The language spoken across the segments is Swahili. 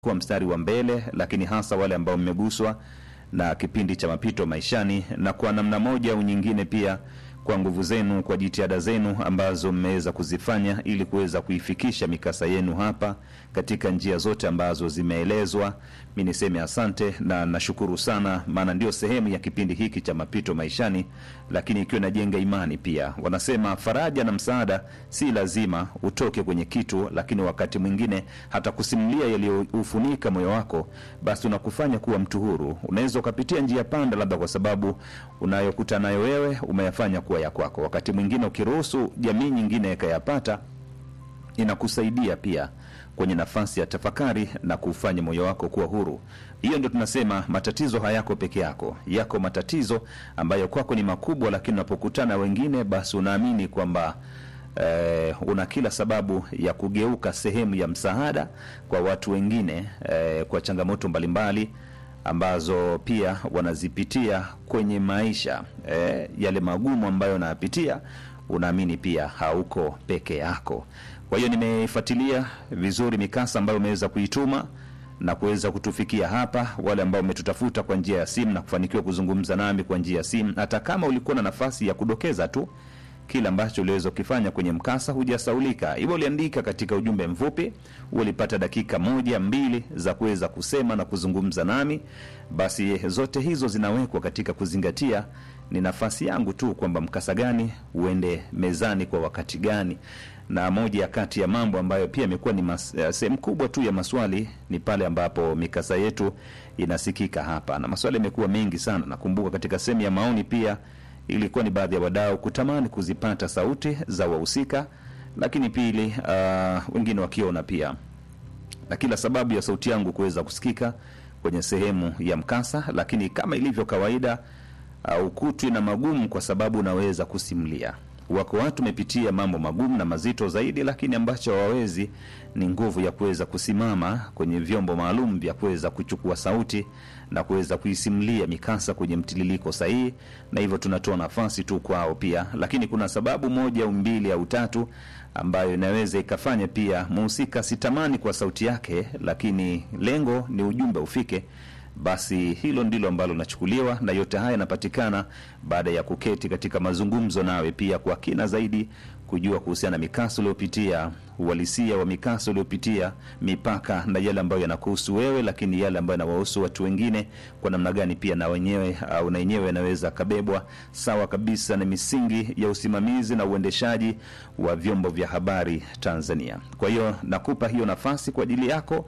kuwa mstari wa mbele, lakini hasa wale ambao mmeguswa na kipindi cha mapito maishani, na kwa namna moja au nyingine pia kwa nguvu zenu, kwa jitihada zenu ambazo mmeweza kuzifanya ili kuweza kuifikisha mikasa yenu hapa katika njia zote ambazo zimeelezwa. Mi niseme asante na nashukuru sana, maana ndio sehemu ya kipindi hiki cha mapito maishani, lakini ikiwa inajenga imani pia. Wanasema faraja na msaada si lazima utoke kwenye kitu, lakini wakati mwingine hata kusimulia yaliyoufunika moyo wako, basi unakufanya kuwa mtu huru. Unaweza ukapitia njia panda, labda kwa sababu unayokuta nayo wewe umeyafanya kuwa ya kwako. Wakati mwingine ukiruhusu jamii nyingine ikayapata, inakusaidia pia kwenye nafasi ya tafakari na kufanya moyo wako kuwa huru. Hiyo ndio tunasema matatizo hayako peke yako, yako matatizo ambayo kwako ni makubwa, lakini unapokutana wengine, basi unaamini kwamba eh, una kila sababu ya kugeuka sehemu ya msaada kwa watu wengine eh, kwa changamoto mbalimbali ambazo pia wanazipitia kwenye maisha eh, yale magumu ambayo unayapitia, unaamini pia hauko peke yako. Kwa hiyo nimefuatilia vizuri mikasa ambayo umeweza kuituma na kuweza kutufikia hapa, wale ambao umetutafuta kwa njia ya simu na kufanikiwa kuzungumza nami kwa njia ya simu, hata kama ulikuwa na nafasi ya kudokeza tu kile ambacho uliweza kukifanya kwenye mkasa, hujasaulika. Hivyo uliandika katika ujumbe mfupi, ulipata dakika moja mbili za kuweza kusema na kuzungumza nami, basi zote hizo zinawekwa katika kuzingatia ni nafasi yangu tu kwamba mkasa gani uende mezani kwa wakati gani. Na moja ya kati ya mambo ambayo pia imekuwa ni mas- sehemu kubwa tu ya maswali ni pale ambapo mikasa yetu inasikika hapa, na maswali yamekuwa mengi sana. Nakumbuka katika sehemu ya maoni pia ilikuwa ni baadhi ya wadau kutamani kuzipata sauti za wahusika, lakini pili, uh, wengine wakiona pia na kila sababu ya sauti yangu kuweza kusikika kwenye sehemu ya mkasa, lakini kama ilivyo kawaida uh, ukutwi na magumu kwa sababu unaweza kusimulia. Wako watu wamepitia mambo magumu na mazito zaidi, lakini ambacho hawawezi ni nguvu ya kuweza kusimama kwenye vyombo maalum vya kuweza kuchukua sauti na kuweza kuisimulia mikasa kwenye mtiririko sahihi, na hivyo tunatoa nafasi tu kwao pia. Lakini kuna sababu moja au mbili au tatu ambayo inaweza ikafanya pia mhusika sitamani kwa sauti yake, lakini lengo ni ujumbe ufike basi hilo ndilo ambalo linachukuliwa, na yote haya yanapatikana baada ya kuketi katika mazungumzo nawe pia kwa kina zaidi, kujua kuhusiana na mikasa uliopitia, uhalisia wa mikasa uliopitia, mipaka na yale ambayo yanakuhusu wewe, lakini yale ambayo yanawahusu watu wengine, kwa namna gani pia na wenyewe au na yenyewe yanaweza akabebwa sawa kabisa na misingi ya usimamizi na uendeshaji wa vyombo vya habari Tanzania. Kwa hiyo nakupa hiyo nafasi kwa ajili yako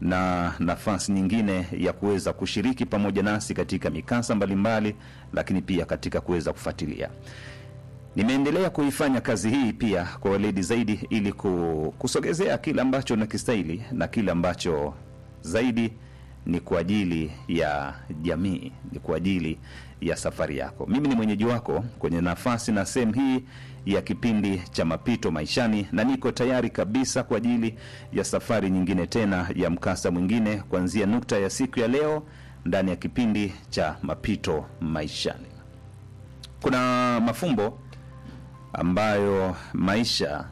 na nafasi nyingine ya kuweza kushiriki pamoja nasi katika mikasa mbalimbali, lakini pia katika kuweza kufuatilia. Nimeendelea kuifanya kazi hii pia kwa weledi zaidi, ili ku- kusogezea kile ambacho nakistahili na kile ambacho zaidi ni kwa ajili ya jamii, ni kwa ajili ya safari yako. Mimi ni mwenyeji wako kwenye nafasi na sehemu hii ya kipindi cha mapito maishani, na niko tayari kabisa kwa ajili ya safari nyingine tena ya mkasa mwingine kuanzia nukta ya siku ya leo ndani ya kipindi cha mapito maishani. Kuna mafumbo ambayo maisha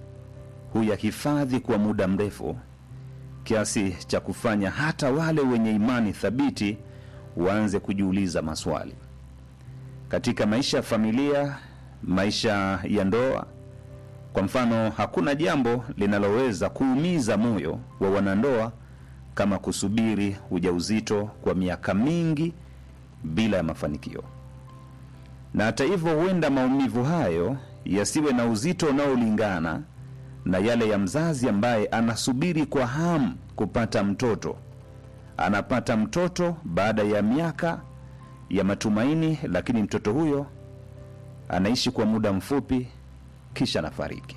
huyahifadhi kwa muda mrefu kiasi cha kufanya hata wale wenye imani thabiti waanze kujiuliza maswali katika maisha ya familia, maisha ya ndoa. Kwa mfano, hakuna jambo linaloweza kuumiza moyo wa wanandoa kama kusubiri ujauzito kwa miaka mingi bila ya mafanikio. Na hata hivyo, huenda maumivu hayo yasiwe na uzito unaolingana na yale ya mzazi ambaye anasubiri kwa hamu kupata mtoto. Anapata mtoto baada ya miaka ya matumaini, lakini mtoto huyo anaishi kwa muda mfupi, kisha anafariki.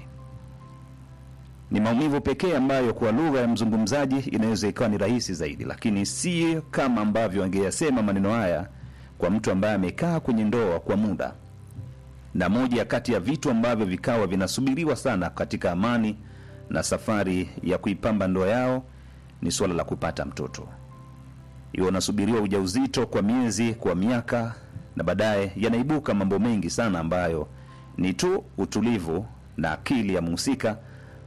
Ni maumivu pekee ambayo kwa lugha ya mzungumzaji inaweza ikawa ni rahisi zaidi, lakini si kama ambavyo angeyasema maneno haya kwa mtu ambaye amekaa kwenye ndoa kwa muda na moja ya kati ya vitu ambavyo vikawa vinasubiriwa sana katika amani na safari ya kuipamba ndoa yao ni suala la kupata mtoto. Iwe unasubiriwa ujauzito kwa miezi, kwa miaka, na baadaye yanaibuka mambo mengi sana ambayo ni tu utulivu na akili ya mhusika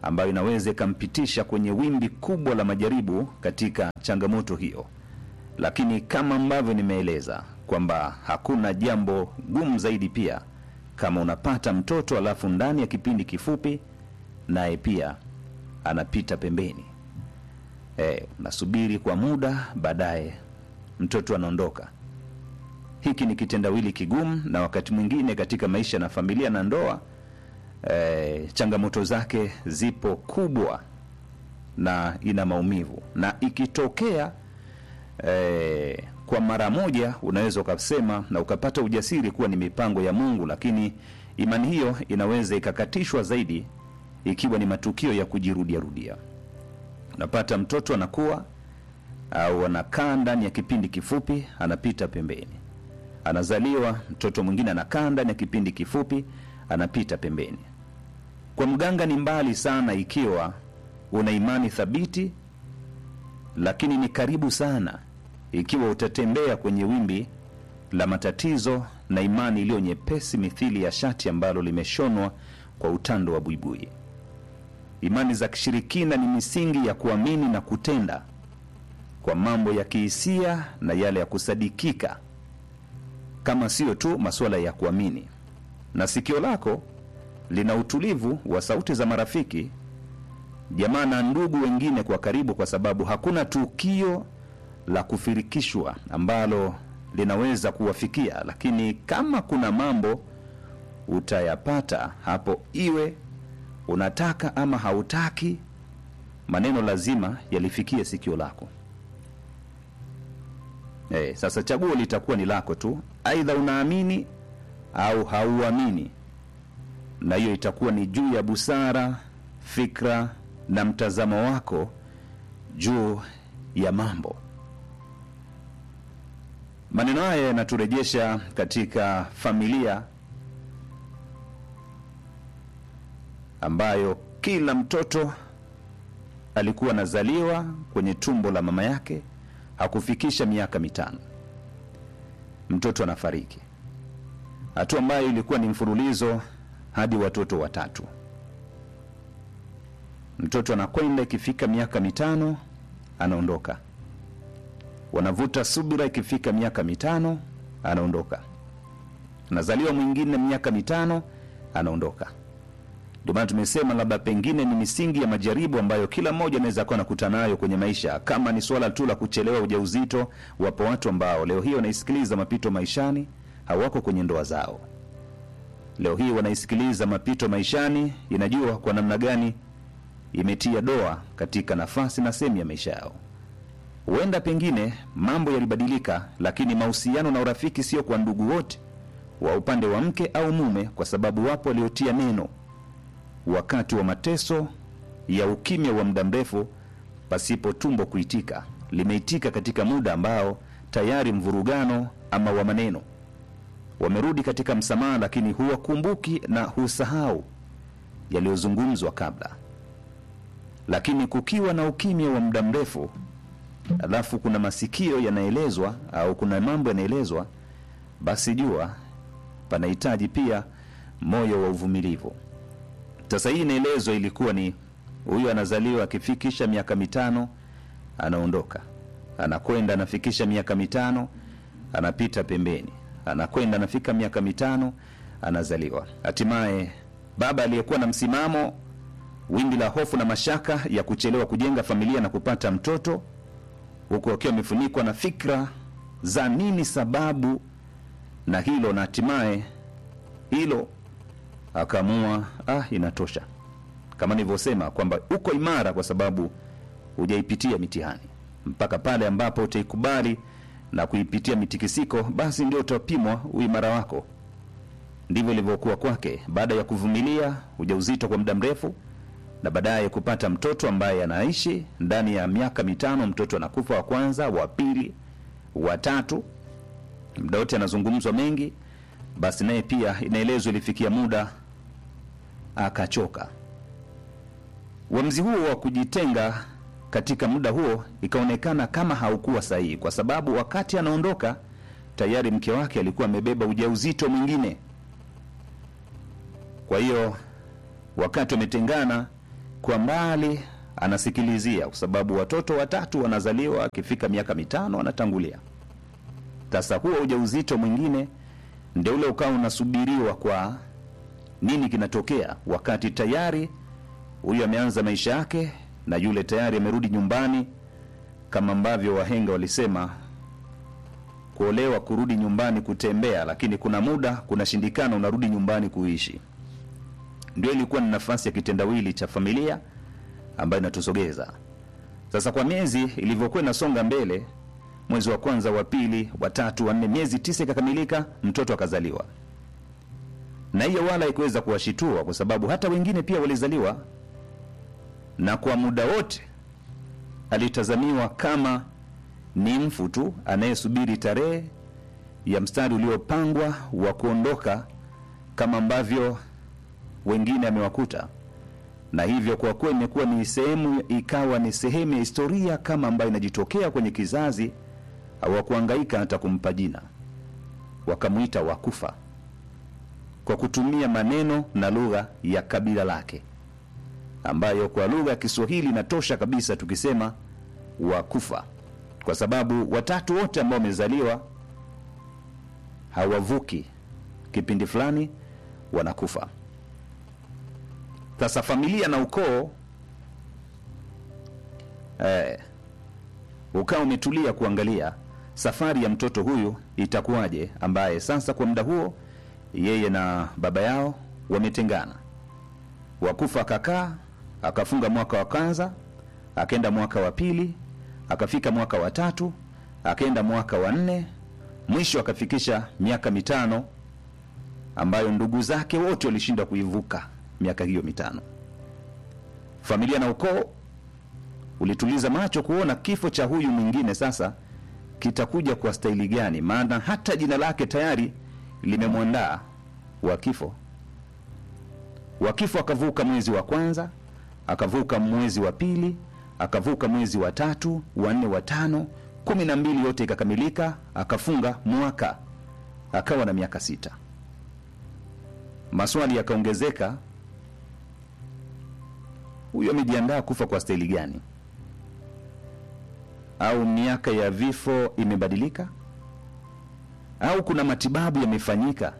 ambayo inaweza ikampitisha kwenye wimbi kubwa la majaribu katika changamoto hiyo. Lakini kama ambavyo nimeeleza kwamba hakuna jambo gumu zaidi pia kama unapata mtoto alafu ndani ya kipindi kifupi naye pia anapita pembeni. E, unasubiri kwa muda, baadaye mtoto anaondoka. Hiki ni kitendawili kigumu, na wakati mwingine katika maisha na familia na ndoa e, changamoto zake zipo kubwa na ina maumivu, na ikitokea e, kwa mara moja unaweza ukasema na ukapata ujasiri kuwa ni mipango ya Mungu, lakini imani hiyo inaweza ikakatishwa zaidi ikiwa ni matukio ya kujirudia rudia. Unapata mtoto anakuwa au anakaa ndani ya kipindi kifupi, anapita pembeni. Anazaliwa mtoto mwingine anakaa ndani ya kipindi kifupi, anapita pembeni. Kwa mganga ni mbali sana ikiwa una imani thabiti, lakini ni karibu sana ikiwa utatembea kwenye wimbi la matatizo na imani iliyo nyepesi mithili ya shati ambalo limeshonwa kwa utando wa buibui. Imani za kishirikina ni misingi ya kuamini na kutenda kwa mambo ya kihisia na yale ya kusadikika, kama siyo tu masuala ya kuamini. Na sikio lako lina utulivu wa sauti za marafiki, jamaa na ndugu wengine kwa karibu, kwa sababu hakuna tukio la kufirikishwa ambalo linaweza kuwafikia, lakini kama kuna mambo utayapata hapo, iwe unataka ama hautaki, maneno lazima yalifikie sikio lako. Eh, sasa chaguo litakuwa ni lako tu, aidha unaamini au hauamini, na hiyo itakuwa ni juu ya busara, fikra na mtazamo wako juu ya mambo. Maneno haya yanaturejesha katika familia ambayo kila mtoto alikuwa anazaliwa kwenye tumbo la mama yake, hakufikisha miaka mitano, mtoto anafariki, hatua ambayo ilikuwa ni mfululizo hadi watoto watatu. Mtoto anakwenda, ikifika miaka mitano anaondoka, wanavuta subira, ikifika miaka mitano anaondoka, anazaliwa mwingine miaka mitano anaondoka. Ndio maana tumesema labda pengine ni misingi ya majaribu ambayo kila mmoja anaweza kuwa nakutana nayo kwenye maisha. Kama ni swala tu la kuchelewa ujauzito, wapo watu ambao leo hii wanaisikiliza mapito maishani, hawako kwenye ndoa zao. Leo hii wanaisikiliza mapito maishani, inajua kwa namna gani imetia doa katika nafasi na sehemu ya maisha yao. Huenda pengine mambo yalibadilika, lakini mahusiano na urafiki sio kwa ndugu wote wa upande wa mke au mume, kwa sababu wapo waliotia neno wakati wa mateso ya ukimya wa muda mrefu pasipo tumbo kuitika, limeitika katika muda ambao tayari mvurugano ama wa maneno wamerudi katika msamaha, lakini huwakumbuki na husahau yaliyozungumzwa kabla. Lakini kukiwa na ukimya wa muda mrefu, alafu kuna masikio yanaelezwa au kuna mambo yanaelezwa, basi jua panahitaji pia moyo wa uvumilivu. Sasa hii inaelezwa ilikuwa ni huyu anazaliwa akifikisha miaka mitano anaondoka, anakwenda anafikisha miaka mitano anapita pembeni, anakwenda anafika miaka mitano anazaliwa. Hatimaye baba aliyekuwa na msimamo, wimbi la hofu na mashaka ya kuchelewa kujenga familia na kupata mtoto, huku akiwa amefunikwa na fikra za nini sababu na hilo, na hatimaye hilo akaamua ah, inatosha. Kama nilivyosema kwamba uko imara kwa sababu hujaipitia mitihani. Mpaka pale ambapo utaikubali na kuipitia mitikisiko, basi ndio utapimwa uimara wako. Ndivyo ilivyokuwa kwake, baada ya kuvumilia ujauzito kwa muda mrefu na baadaye kupata mtoto ambaye anaishi ndani ya miaka mitano. Mtoto anakufa wa kwanza, wa pili, wa tatu, muda wote anazungumzwa mengi. Basi naye pia inaelezwa ilifikia muda akachoka. Uamuzi huo wa kujitenga katika muda huo ikaonekana kama haukuwa sahihi, kwa sababu wakati anaondoka tayari mke wake alikuwa amebeba ujauzito mwingine. Kwa hiyo wakati wametengana, kwa mbali anasikilizia, kwa sababu watoto watatu wanazaliwa, akifika miaka mitano anatangulia. Sasa huo ujauzito mwingine ndio ule ukawa unasubiriwa kwa nini kinatokea, wakati tayari huyu ameanza maisha yake na yule tayari amerudi nyumbani, kama ambavyo wahenga walisema kuolewa kurudi nyumbani kutembea, lakini kuna muda kunashindikana, unarudi nyumbani kuishi. Ndio ilikuwa ni nafasi ya kitendawili cha familia ambayo inatusogeza sasa. Kwa miezi ilivyokuwa inasonga mbele, mwezi wa kwanza, wa pili, wa tatu, wa nne, miezi tisa ikakamilika, mtoto akazaliwa, na hiyo wala haikuweza kuwashitua kwa sababu hata wengine pia walizaliwa, na kwa muda wote alitazamiwa kama ni mfu tu anayesubiri tarehe ya mstari uliopangwa wa kuondoka, kama ambavyo wengine amewakuta. Na hivyo kwa kuwa imekuwa ni sehemu, ikawa ni sehemu ya historia kama ambayo inajitokea kwenye kizazi, hawakuhangaika hata kumpa jina, wakamwita Wakufa kwa kutumia maneno na lugha ya kabila lake, ambayo kwa lugha ya Kiswahili inatosha kabisa tukisema Wakufa kwa sababu watatu wote ambao wamezaliwa hawavuki kipindi fulani, wanakufa. Sasa familia na ukoo eh, ukawa umetulia kuangalia safari ya mtoto huyu itakuwaje, ambaye sasa kwa muda huo yeye na baba yao wametengana. Wakufa akakaa akafunga mwaka wa kwanza, akaenda mwaka wa pili akafika mwaka wa tatu akaenda mwaka wa nne mwisho akafikisha miaka mitano ambayo ndugu zake wote walishindwa kuivuka miaka hiyo mitano. Familia na ukoo ulituliza macho kuona kifo cha huyu mwingine sasa kitakuja kwa staili gani, maana hata jina lake tayari limemwandaa wa kifo. Wa kifo akavuka mwezi wa kwanza, akavuka mwezi wa pili akavuka mwezi wa tatu, wa nne, wa tano, kumi na mbili, yote ikakamilika. Akafunga mwaka, akawa na miaka sita. Maswali yakaongezeka, huyu amejiandaa kufa kwa staili gani? Au miaka ya vifo imebadilika? Au kuna matibabu yamefanyika?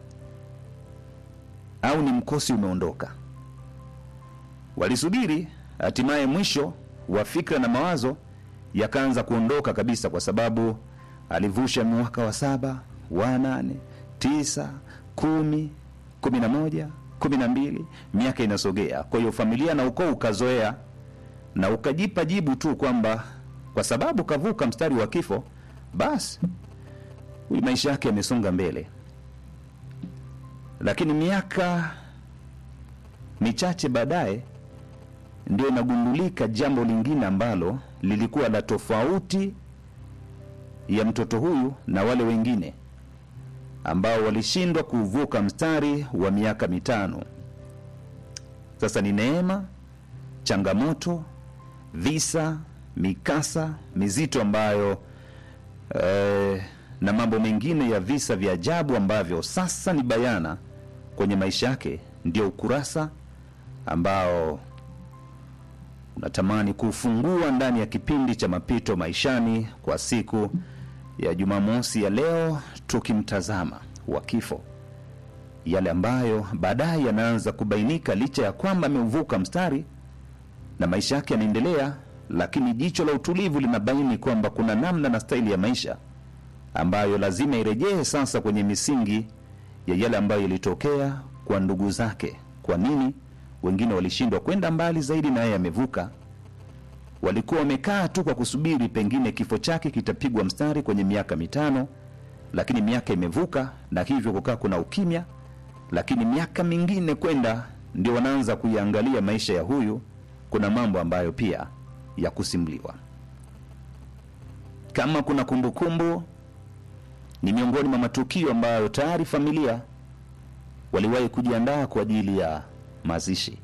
Au ni mkosi umeondoka? Walisubiri, hatimaye mwisho wa fikra na mawazo yakaanza kuondoka kabisa, kwa sababu alivusha mwaka wa saba, wa nane, tisa, kumi, kumi na moja, kumi na mbili, miaka inasogea. Kwa hiyo familia na ukoo ukazoea na ukajipa jibu tu kwamba kwa sababu kavuka mstari wa kifo, basi huyu maisha yake yamesonga mbele. Lakini miaka michache baadaye ndio inagundulika jambo lingine ambalo lilikuwa la tofauti ya mtoto huyu na wale wengine ambao walishindwa kuvuka mstari wa miaka mitano. Sasa ni neema, changamoto, visa, mikasa mizito ambayo eh, na mambo mengine ya visa vya ajabu ambavyo sasa ni bayana kwenye maisha yake, ndio ukurasa ambao unatamani kufungua ndani ya kipindi cha mapito maishani kwa siku ya Jumamosi ya leo, tukimtazama wa kifo, yale ambayo baadaye yanaanza kubainika, licha ya kwamba ameuvuka mstari na maisha yake yanaendelea, lakini jicho la utulivu linabaini kwamba kuna namna na staili ya maisha ambayo lazima irejee sasa kwenye misingi ya yale ambayo yalitokea kwa ndugu zake. Kwa nini wengine walishindwa kwenda mbali zaidi na yeye amevuka? Walikuwa wamekaa tu kwa kusubiri pengine kifo chake kitapigwa mstari kwenye miaka mitano, lakini miaka imevuka na hivyo kukaa kuna ukimya. Lakini miaka mingine kwenda, ndio wanaanza kuiangalia maisha ya huyu, kuna mambo ambayo pia ya kusimuliwa. Kama kuna kumbukumbu, ni miongoni mwa matukio ambayo tayari familia waliwahi kujiandaa kwa ajili ya mazishi.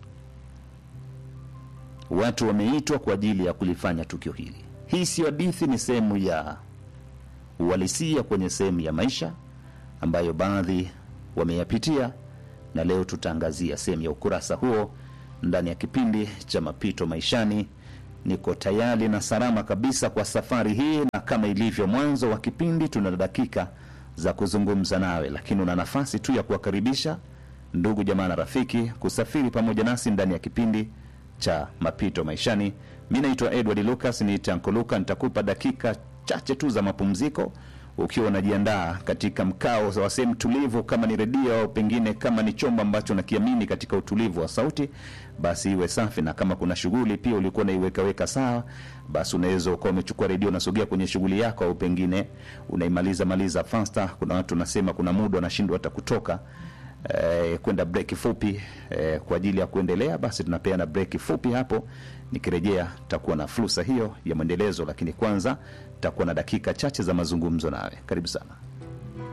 Watu wameitwa kwa ajili ya kulifanya tukio hili. Hii sio hadithi, ni sehemu ya uhalisia kwenye sehemu ya maisha ambayo baadhi wameyapitia, na leo tutaangazia sehemu ya ukurasa huo ndani ya kipindi cha mapito maishani. Niko tayari na salama kabisa kwa safari hii, na kama ilivyo mwanzo wa kipindi, tuna dakika za kuzungumza nawe, lakini una nafasi tu ya kuwakaribisha ndugu jamaa na rafiki kusafiri pamoja nasi ndani ya kipindi cha mapito maishani. Mi naitwa Edward Lucas, ni Tanko Luka. Nitakupa dakika chache tu za mapumziko ukiwa unajiandaa katika mkao wa sehemu tulivu, kama ni redio au pengine kama ni chombo ambacho nakiamini katika utulivu wa sauti, basi iwe safi, na kama kuna shughuli pia ulikuwa unaiwekaweka sawa, basi unaweza ukawa umechukua redio unasogea kwenye shughuli yako, au pengine unaimaliza maliza fasta. Kuna watu unasema kuna muda wanashindwa hata kutoka eh, kwenda breki fupi eh, kwa ajili ya kuendelea, basi tunapeana breki fupi hapo. Nikirejea takuwa na fursa hiyo ya mwendelezo, lakini kwanza takuwa na dakika chache za mazungumzo nawe. Karibu sana.